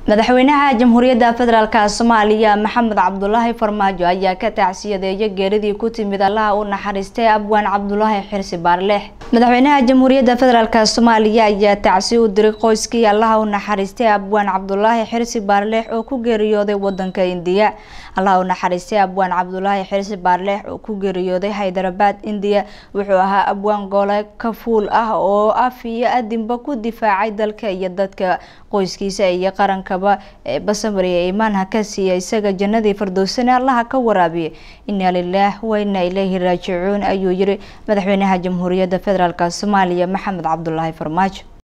madaxweynaha jamhuuriyadda federaalk soomaaliya maxamed cabdulaahi farmaajo ayaa ka tacsiyadeeyay geeridii ku timid allaha u naxariistay abwaan cabdulaahi xirsi baarleex madaxweynaha jamhuuriyadda federaalk soomaaliya ayaa tacsi u diray qoyskii allaha u naxariistay abwaan cabdulaahi xirsi baarleex oo ku geeriyooday wadanka indiya allaha u naxariistay abwaan cabdulaahi xirsi baarleex oo ku geeriyooday haydarabad indiya wuxuu ahaa abwaan goole ka fuul ah oo af iyo adinba ku difaacay dalka iyo dadka qoyskiisa iyo qarankaba ee basamariya iimaanha ka siiya isaga jannadii fardowsane allaha ka waraabiya inaa lilaah wa inaa ilayhi raajicuun ayuu yiri madaxweynaha jamhuuriyadda federaalk soomaaliya maxamed cabdulaahi farmaajo